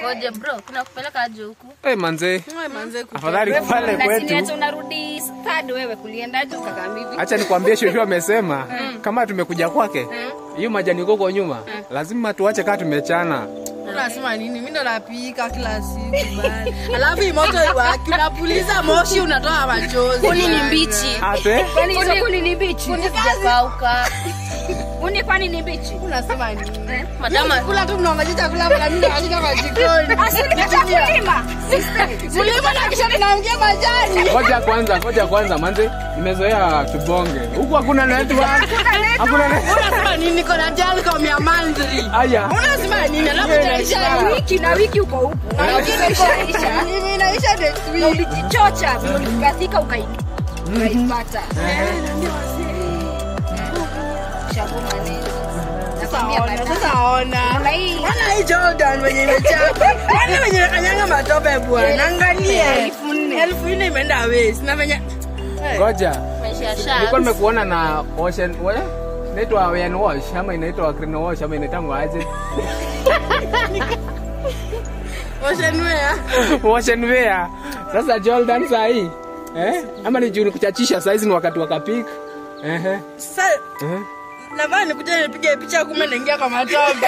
Ngoja bro, kuna kupeleka aje huku? Eh, manze, Wewe manze ku- afadhali pale Na kwetu. siniacha unarudi third wewe kuliendaje ukakaa hivi? Acha nikwambie, shosho amesema kama tumekuja kwake, hiyo majani koko nyuma lazima tuache kaa tumechana. Unasema nini? Mimi ndo napika kila siku bana. Alafu hii moto iwaki, unapuliza moshi unatoa machozi. Kuni ni bana. mbichi. Ate Kwani hizo kuni ni bichi? Kauka. Kuni kwani ni bichi? Unasema nini? Madama Kula tu mnaongoja chakula mna mimi nashika kwa jikoni. Asileta kulima. Mlima na kisha ninaongea majani. ngoja kwanza, ngoja kwanza, manze, nimezoea tubonge huku, hakuna network, hakuna network. Unasema nini? Niko na Jalcom ya Mandri. Aya, Unasema nini? Alafu Yeah, itaisha yeah. Wiki na wiki uko huku. Na wiki inaisha. Mimi inaisha next Na week. ulijichocha, ukathika ukai ukaipata. Shagoma nini? Nakwambia Sasa ona, baadaye. sasa ona. Na hii Ona hii Jordan wenye imechapa. Yaani wenye kanyanga matope bwana. Angalia. Elfu nne. Elfu nne imeenda waste. Na venye ngoja, maisha ya nilikuwa sharks. nimekuona na ocean we inaitwa Ocean wash ama inaitwa clean wash ama inaitangwa aje? ocean wear. Ocean wear. Sasa Jordan saa hii eh, ama ni juu ni kuchachisha saa hizi ni wakati wa kapik ehe, Sasa ehe. navaa nikuja nipige picha kumbe naingia kwa matope.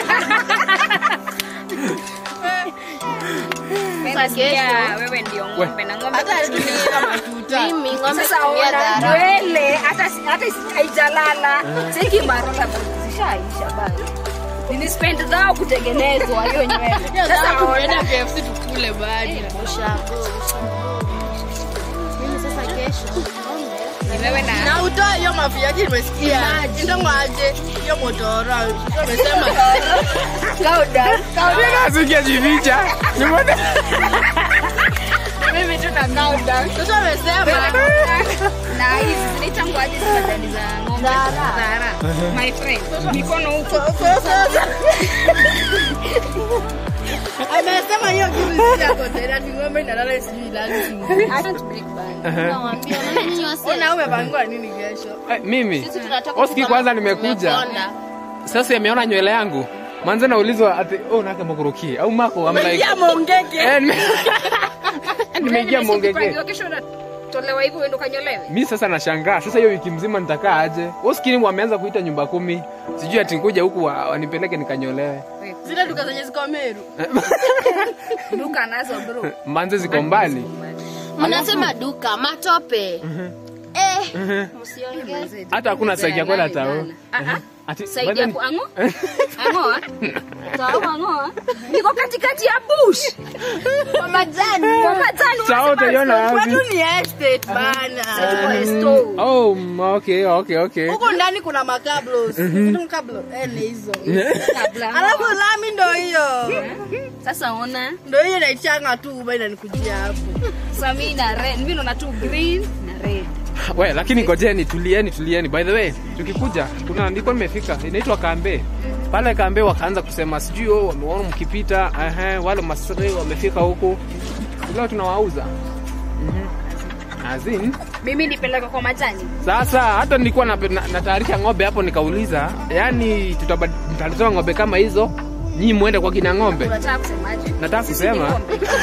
Nasikia wewe ndio ng'ombe na ng'ombe Hata alitumia matuta. Mimi ng'ombe Sasa kutumia ona dhara. nywele hata hata isi- haijalala. Siki marola zishaisha bana. Nili spend zao kutengenezwa hiyo nywele. Sasa Sasa tunaenda ona KFC tukule badi. Ushago. Mimi sasa kesho. ni wewe na Na utoe hiyo mafu yake nimesikia. Ndongo aje hiyo motora. Umesema kauda. Nasikia jificha. Nimeona Mimi tu na kauda. sasa umesema Na hizi zinaitangwa aje zile majani za ng'ombe? Zara. My friend. Mikono huko. sasa amesema hiyo kitu si yako tena ni ng'ombe inalala sijui ilali sijui. Nawaambia wananchi wasi. Ona umepangwa nini kesho? Eh, mimi Sisi tunatoka Oski kama kwanza nimekuja. tumekonda. sasa ameona nywele yangu manze naulizwa ati oh nake mokuruki au mako I'm like Umeingia mongeke. eh, nime- nimeingia mongege Ukipangiwa kesho unatolewa hivyo uende ukanyolewe. mi sasa nashangaa sasa hiyo wiki mzima nitakaa aje oskini wameanza kuita nyumba kumi sijui ati nikuja huku wa- wanipeleke nikanyolewe Zile duka zenye ziko Meru. Duka nazo bro. manze ziko mbali Mnasema duka matope. Eh, msiongeze. hata hakuna saiki ya kwenda tao Ah ah. ati Saidi by ya the- kuango? Angoa? Tao angoa? Niko katikati ya bush. Kwa majani. Kwa majani. Tao utaiona wapi Kwetu ni estate bana. Store. oh mm, okay okay okay Huko ndani kuna makablos. Kuna kablo. Eh ni hizo. Alafu lami ndo hiyo. Sasa ona. Ndo hiyo naichanga tu uba inanikujia hapo. Sasa mimi na red. Mimi naona tu green na red. we lakini ngojeni tulieni tulieni by the way tukikuja kuna ndiko nimefika inaitwa kambe pale kambe wakaanza kusema sijui oh, wameona mkipita ehe, wale masri wamefika huku leo tunawauza Mhm. azin Mimi nipeleka kwa majani. sasa hata nilikuwa na- na- natayarisha ng'ombe hapo nikauliza yani tutatoa ng'ombe kama hizo nyii mwende kwa kina ng'ombe Unataka kusemaje? nataka kusema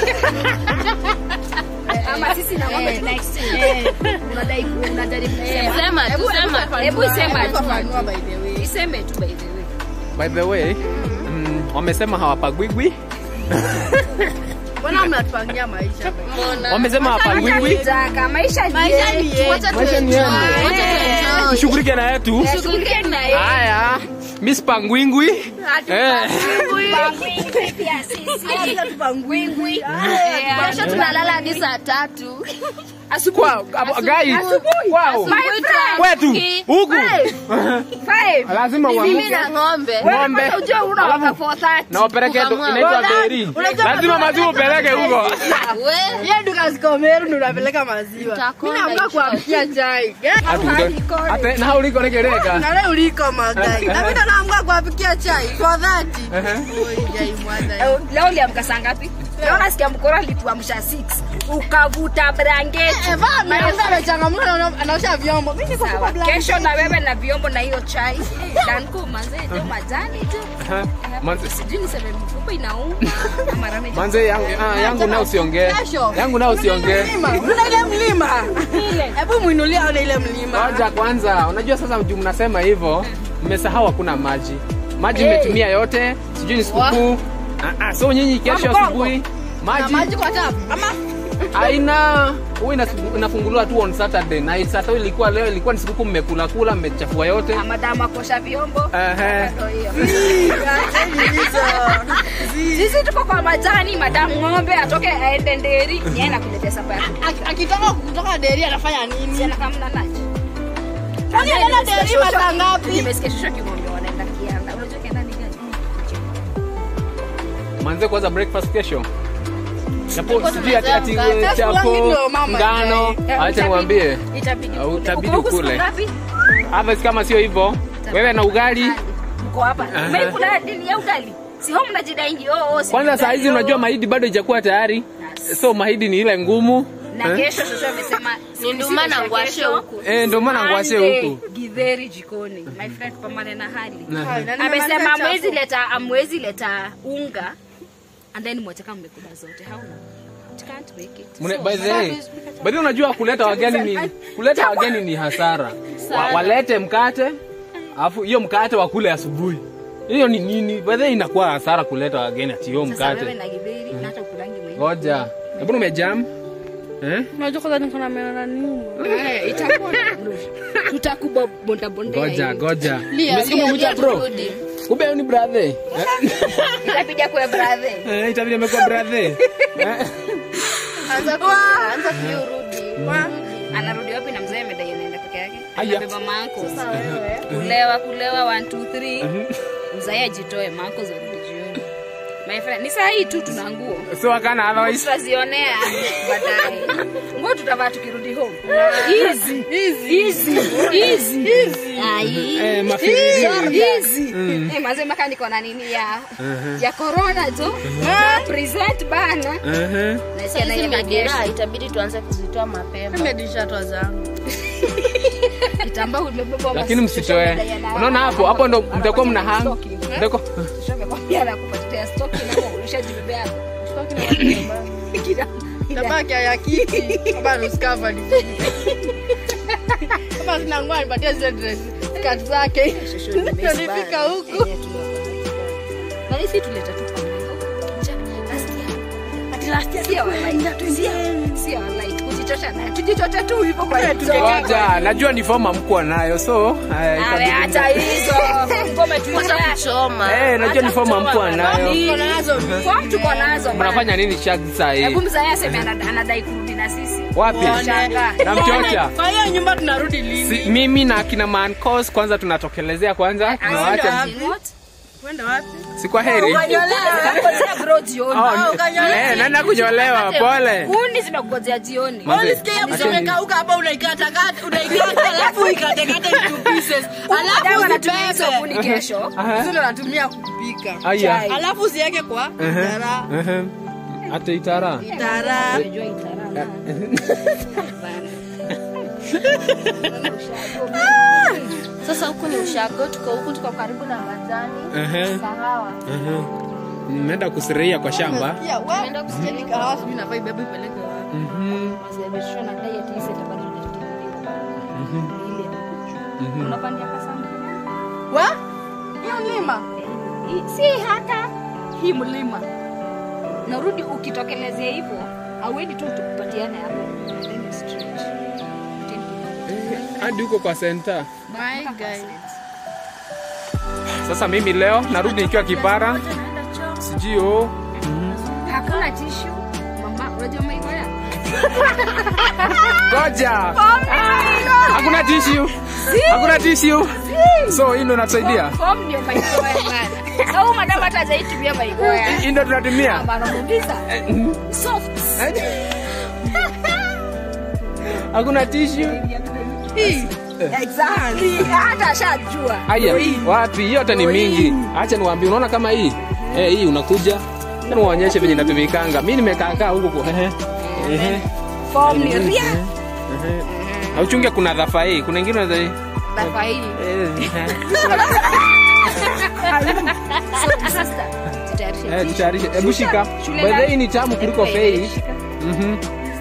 Ama sisi na ng'ombe next. Eh, unadai unajaribu kusema. Sema tu, Hebu- sema. hebu- Hebu isema tu. Fafanua by the way. Iseme tu by the way. by the way mm, wamesema hawapagwigwi Mbona mnatupangia maisha? Mbona? wamesema hawapagwigwi Taka maisha Maisha ni ni yetu. Wacha Maisha ni tuenjoy. yangu. Wacha tuenjoy. tushughulike na yetu Shughulike na yeye. haya miss pangwingwi eh. pia sisi. Hata tupangwingwi. Kesho tunalala hadi saa tatu. Kwa- abo- guys, wow. My friend. kwetu Ki- huku Five. lazima Mimi uamuke na ng'ombe. ng'ombe Kwanza ujue unaoga for that. na wapeleke tu- Kukamua. inaitwa beri lazima maziwa upeleke huko We, Hiyo duka ziko Meru ndo unapeleka maziwa. Utakonda Mimi naamka hicho. kuamkia chai. Ate- na uliko lekeleka Na leo uliko magai. Na mimi ndo naamka kuapikia chai for that. Ehe. Oi, jai mwada. leo uliamka saa ngapi leo nasikia mkoro alituamsha 6 ukavuta blanketi amechangamka anaosha vyombo mi niko Sawa, kwa blanket. kesho na wewe na vyombo na hiyo chai danko mazee jo majani tu Aha. Manze- sijui niseme mfupa inauma ama rame manze yangu, ah, yangu nao usiongee Kesho. yangu nao usiongee Mlima. Kuna ile mlima hebu mwinulie aone ile mlima Ngoja kwanza, unajua sasa juu mnasema hivyo, mmesahau hakuna maji. Maji Hey. mmetumia yote, sijui ni sikukuu. Ah, ah, so nyinyi kesho Mkongo. asubuhi na maji maji kwa tap ama haina huwa inasu- inafunguliwa tu on Saturday na Saturday ilikuwa leo ilikuwa ni sikukuu, mmekula kula, mmechafua yote. madama akosha vyombo Ehe. Ndio hiyo. sisi tuko kwa majani madamu ng'ombe atoke aende nderi niye nakuletea sapa ya Aki- akitoka kutoka deri anafanya nini siana kamna nacho Kwani anaenda deri masaa ngapi nimesikia shosho kimwambia wanaenda kianda unajua kianda ni gani Manze kwanza breakfast kesho. Chapo Tulikuwa sijui ati ati tunasema mkate. chapo Ndio mama ngano, Eh, acha itabidi- niwaambie. itabidi Au ukule. itabidi Uko huku siku ukule. ngapi? Otherwise kama sio hivyo, wewe na ugali mko hapa Aha. mmeikula dini ya ugali si home mnajidaingi oh, oh, si kwanza saa hizi ugali, unajua oh. mahidi bado haijakuwa tayari, so mahidi ni ile ngumu. na Eh? kesho shosho amesema Ni nduma na ngwashe huku. Eh, ndio maana ngwashe Monday, huku. githeri jikoni my friend pambane na hali Hai, na amesema nimemaliza amwezi chafu. leta amwezi leta unga and then mwache kama mmekula zote how It can't make it Mune- by the way, by the way, unajua kuleta wageni ni kuleta wageni ni hasara. Wa, walete mkate alafu hiyo mkate wakule asubuhi. Hiyo ni nini? By the way, inakuwa hasara kuleta wageni ati hiyo sasa wewe mkate. na githeri na hata ukulangi mwenyewe Ngoja. Hebu umejam? Eh? unajua kwanza niko na meno na nini Eh, itakuwa bro. tutakubonda bondea Ngoja, hivi. ngoja. Lia, Umesikia lia, umekuja lia, bro? turudi. Kumbe huyu ni brother. Eh? itapiga kwa brother Eh, itabidi amekuwa brother. Eh? Anza ku- anza kurudi. anarudi wapi na mzee amedai anaenda peke yake Aya. anabeba manko kulewa kulewa 1 2 3 mzee ajitoe manko zarudi jioni my friend ni saa hii tu tuna nguo So akana otherwise. tutazionea baadaye nguo tutavaa tukirudi home easy easy easy ai Eh, mafiri. easy eh mazee maka niko na nini ya ya corona tu na present bana Mhm. na Sasa na hizi ile madera magesho itabidi tuanze kuzitoa mapema. nimedishatwa zangu kitambaa umebeba Lakini msitoe. Unaona hapo, hapo ndo mtakuwa mna hang. Mtakuwa Amekwambia anakupatia stock na ulishajibebea hapo. tabaki ya kiti kama nuskava ni kama sina nguo anipatia zile dress skirt zake ndio nifika huku Na hisi tuleta tu pamoja. Last year. Ati last year sio online. Sio- sio online. Kujichosha nayo. Tujichoche tu hivyo kwa hiyo. Ngoja, najua ni form amkuwa nayo so eh, Awe itabidi- acha hizo. Ngome tu Kwanza kuchoma. Eh, najua ni form amkuwa nayo. Niko nazo Form tuko nazo. bana. Mnafanya nini shag saa Hebu hii? mzae aseme anada- anadai kurudi na sisi. Wapi? Shangaa. Na mchocha. kwa hiyo nyumba tunarudi lini Si, mimi na akina Mancos kwanza tunatokelezea kwanza, tunawaacha What? kwenda wapi si kwa heri. Nakungojea bro jioni. Oh, eh, naenda kunyolewa, pole. Kuni zimekungojea jioni. Manze, Ulisikia hapo acha ni- imekauka hapa unaikatakata unaikata alafu ikatekate into pieces Dawa alafu anatumia hizo usibebe kuni kesho. Aha. hizo ndo natumia kupika Aya. alafu usiweke kwa dara Ehe. Hata itara. dara Unajua itarana. Sasa huku ni ushago, tuko huku, tuko karibu na majani, Ehe. kahawa. Ehe. Mmeenda kusirehia kwa shamba. ya wewe usijeni kahawa sijui nafaa ibebe ipeleke wapi Mhm. Mazeresho na diet hizi itabaki ile. Unapandia kasamba. wa hiyo mlima Hii- Si hata hii mlima. Narudi ukitokelezea hivyo, hauendi tu tukupatiane hapo. Then you stretch. Hadi huko kwa center. my guy Sasa mimi leo narudi nikiwa kipara. Sijui oh. Hakuna tissue. Mama, unajua maigoya? Ngoja. Hakuna tissue. Hakuna tissue. So hii ndo natusaidia. Form ndio maigoya bana. Au madam hata hajaitumia maigoya. Hii ndo tunatumia. Anamuuliza. Soft. Hakuna tissue. Exactly. Hata ashajua. Aya, wapi? Hiyo hata ni mingi. Acha niwaambie, unaona kama hii? Eh, hii unakuja Hebu waonyeshe venye inatumikanga mi nimekaakaa huku ku- ehe, ehe, Form ni ria. ehe. Na uchunge kuna dhafa hii kuna ingine unaweza- Dafa hii. eh, eh. So, sister, jitayarishe. Eh, jitayarishe. Hebu shika. Shule By the way, gani? ni tamu kuliko Eh, fei. shika. Mhm.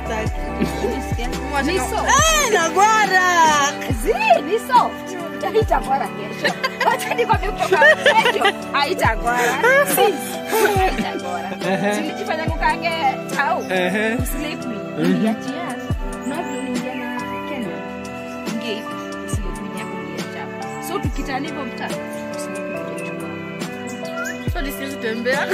Ni soft. Eh, nagwara. Zi, ni soft. Haitagwara kesho. Wacha nikwambie kutoka kesho. Haitagwara. Sis, haitagwara. Tulijifanya kukange tau. Ehe. Usilepi. Niliachia. Na vile uliingia na Kenya. Ingia hivi. Usilepi yako uliacha. So tukitani hivyo mtaa. Usilepi utachukua. So nisiwezi tembea.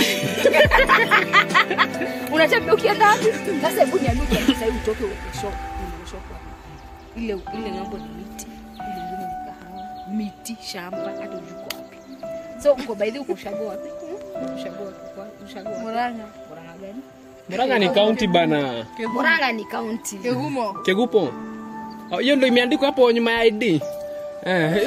unatembea ukienda wapi sasa hebu niambie ukienda sasa hivi utoke uende shop uende shop wapi? ile ile ng'ambo ni miti ile ingine ni kahawa miti shamba hata ujuko wapi so uko by the way uko ushago wapi ushago wapi Kwa- ushago wapi Murang'a. Murang'a gani Murang'a ni kaunti bana. Murang'a ni county Kegumo. Kegupo. Oh, Hiyo ndio imeandikwa hapo nyuma ya ID. Eh.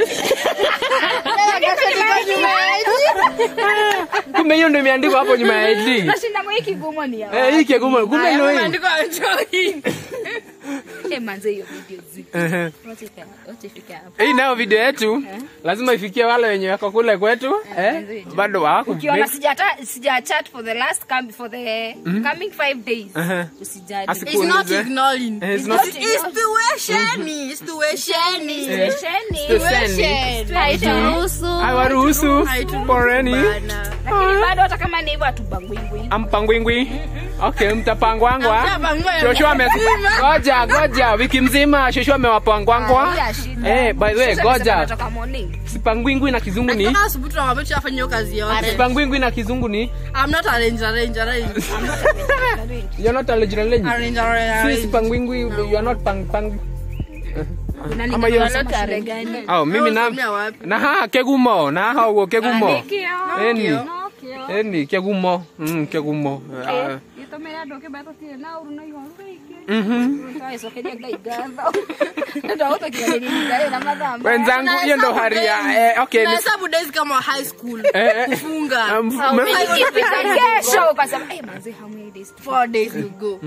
Kumbe hiyo ndio imeandikwa hapo nyuma ya ID. nashinda kwa hiki gumo ni ya Eh, hii Kegumo. Kumbe ndio hii. Imeandikwa Joy. eh manze hiyo video zi Ehe. wacha ifike wacha ifike hapo Hii nayo video yetu lazima ifikie wale wenye wako kule kwetu eh, bado wako ukiona sijata sija chat for the last come for the coming 5 days Ehe. usijali Asiku- It's not Kuulize. ignoring. Eh, it's not- It's tuwesheni. It's tuwesheni. Tuseni. haitaruhusu Hawaruhusu Haituruhusu poreni bana. lakini bado hata kama ni hivyo atubangwingwi ampangwingwi okay mtapangwangwa Hamtapangwa. shosho ame goja goja wiki mzima shosho amewapangwangwa Haina shida. eh by the way Sasa nisema goja natoka morning sipangwingwi na kizungu ni Kama asubuhi tunamwambia tushafanya hiyo kazi yote. sipangwingwi na kizungu ni I'm not arrange, arrange, arrange. you're not eligible Arrange, arrange, si arrange. sipangwingwi you are not pang pang Nani Ama hiyo- kama shule gani oh mimi na Unatumia wapi? na ha kegumo na ha ugo kegumo Nikio. eni Nokio. eni kegumo mm kegumo Ah, Gĩtũmĩra andũ kĩmbe tũtirĩ na ũru na igũrũ rĩingĩ. mhm Tũgagĩcokeria Ngai ngatho. Nĩ ũndũ wa gũtũkinyanĩria Ngai na mathaa maya. wenzangu hiyo ndo hali ya eh, okay ni- Tunahesabu days kama high school. eh, eh, Kufunga. um, Au me- ikifika kesho ukasema, "Eh, manze, how many days to Four days to go.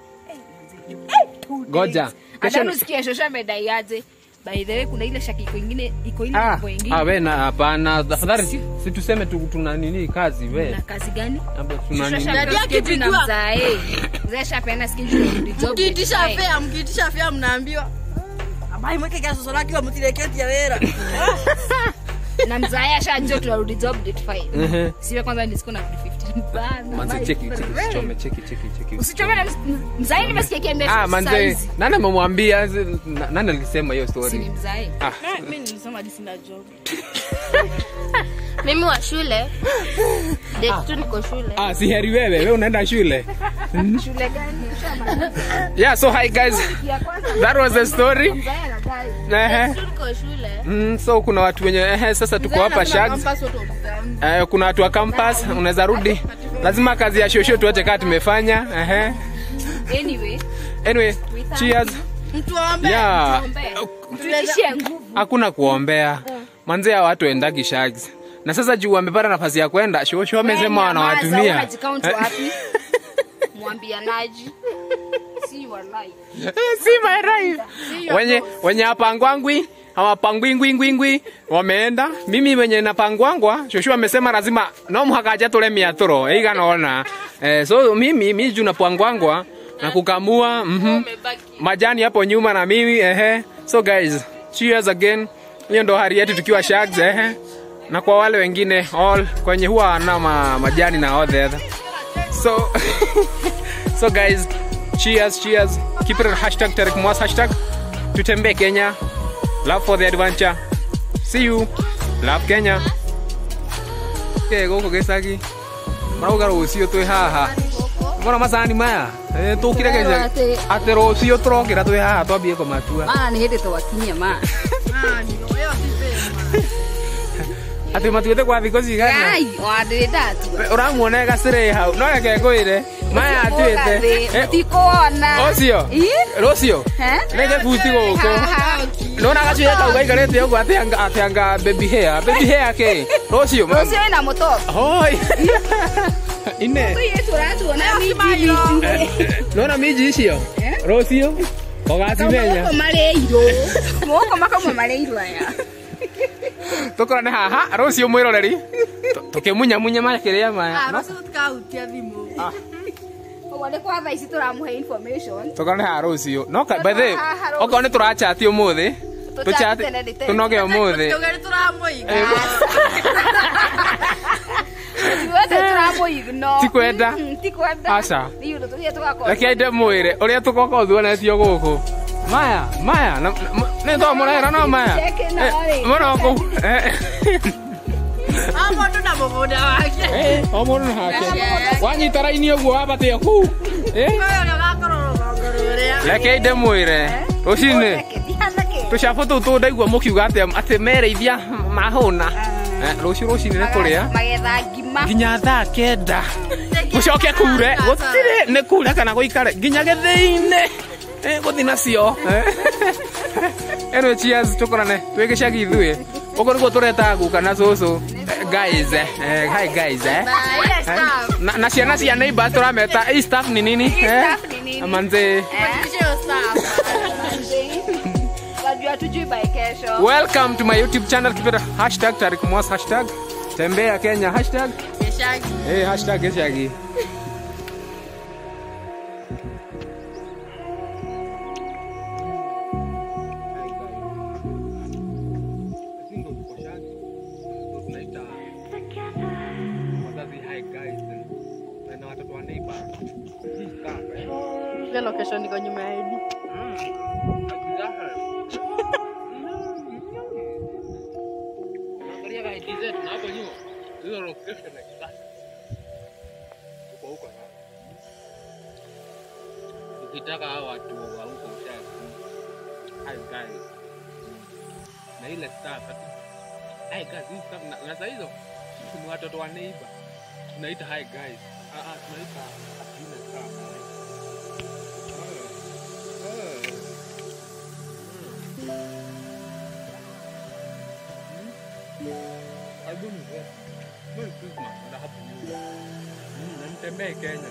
two Goja. days?" Kesho- Hata usikie shosho amedai aje. By the way, kuna ile shaki iko ingine iko ile Ah, mambo ingine. ah, we na hapana tafadhali si tuseme tu, tuna nini kazi we Na kazi gani? Amba tuna Shosho nini Dadi shapewa schedule na akipigwa. mzae. Mzae ashapeana schedule ya kurudi job. Mkiitisha Mzae. fea, mkiitisha fea mnaambiwa abai mweke kiasoso lake wa mutireketi ya wera. na mzae ashajua tunarudi job date 5 Ehe. siwe kwanza ni siku na 15 bana manze my cheki cheki friend. usichome cheki cheki cheki usichome na ms- mzae nimesikia kiambia ah manze nani amemwambia zi- na- nani alisema hiyo si ni story mzae ah Mimi nilisema hadi sina job. mimi wa shule date tu niko shule ah si heri wewe wewe unaenda shule shule gani Ushamaliza. yeah so hi guys ya kwanza that was the story mzae anadai ehe tu niko shule mm, so kuna watu wenye ehe sasa tuko hapa shags Campus watu wamezangu. Eh, kuna watu wa campus unaweza rudi lazima kazi ya shosho tuache kaa tumefanya ehe anyway anyway cheers Mtu waombe. yeah tulishie nguvu hakuna kuombea manzea watu endagi shags na sasa juu wamepata nafasi ya kwenda shosho wamesema wanawatumia wanajikaunt wapi mwambianaji si walai si my life wenye wenye hapangwangwi hawapangwingwingwingwi wameenda mimi wenye napangwangwa shoshu amesema lazima no mhakaja tule miaturo eiganona eh, so mimi mi juu napangwangwa na kukamua mhm majani hapo nyuma na mimi ehe so guys cheers again hiyo ndo hali yetu tukiwa shags ehe na kwa wale wengine all kwenye huwa na ma, majani na all the other so so guys cheers cheers keep it on hashtag Tarek Mwas hashtag tutembee Kenya love for the adventure see you love Kenya ke goko gesagi marauga rucio twi haha mbona macani maya Eh, tukire geca ati rucio turokira twi haha twambie kumatua maana nä hä ndä twakinyia ma Ah, ndio. Wewe usipende. ati matuite kwa thikå cigana wandä ndatua uramuona gacirä hau no reke ngwire maya atuite mutikuona ucio rucio reke buti guku nona gacuire kau gaikarite ũguo atĩanga atĩanga baby hair baby hair ke rũciũ rå cio wä na må toka hoi ine tũratũona nona miji icio rũciũ ũgacimenya marĩirũ moko makamwe marĩirũ aya tũkorane haha rũciũ mwĩroreri tũkĩmunyamunya makĩrĩa maya No- rũciũ tũkahutia thimũ ũguo nĩ kwa thaa ici tũramũhe information tũkorane haha rũciũ no ka- by the way, haha rũciũ. okorwo nĩ tũrachati ũmũthĩ Tũchat tũchat- tene nĩ tene. tũnoge ũmũthĩ tũge nĩ tũramũiga ithuothe tũramũigno Ti kwenda? Mm, ti kwenda Aca. nĩ ũndũ tũthiĩ tũgakorwo reke nde mwĩre ũrĩa tũgoka ũthuonetio gũkũ maya maya na- na- m- nĩ to mũrera no maya Cheke na rĩ. mũrokũ o mũndũ na mũgũnda wake o mũndũ na hake wanyita raini ũguo wabatĩa kuu Eh? ũyũ nĩ ũgakorwo rũgongo rũrĩa reke nde mwĩre rũcinĩ ndihanake tũcabu tũu tũndaigua mũkiuga atĩ atĩ mereithia mahũna Eh, rũciũ rũcinĩ nĩ kũrĩa magetha ngima nginya thaa kenda gũcoke kure gũtirĩ nĩ kure kana gũikare nginya gĩthĩ-inĩ Eh, gũthi nacio eno cheers tũkorane twĩ gĩcagi ithuĩ ũguo nĩguo tũretaga guka na cũcũ Eh, guys eh, eh, hi guys eh. Ile staff. na, na ciana cia neighbors tũrameta hii staff ni nini Hii staff ni nini? manze Badilisha hiyo staff. wajua tujui by kesho welcome to my youtube channel kipeta hashtag tarik mwas hashtag tembea kenya hashtag Gĩcagi. hey, hashtag gĩcagi Ile location iko nyuma ya ID. ukitaka hao watu wa huko ushaji hi guys na ile staff ati hi guys hii staff na, na saa hizo ni watoto wa neighbor tunaita hi guys ah ah tunaita ile staff Eh, eh. Karibuni eh. Merry Christmas and a Happy New Year. Mm, na mtembee Kenya.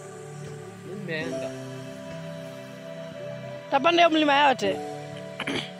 Nimeenda. Tapanda hiyo mlima yote.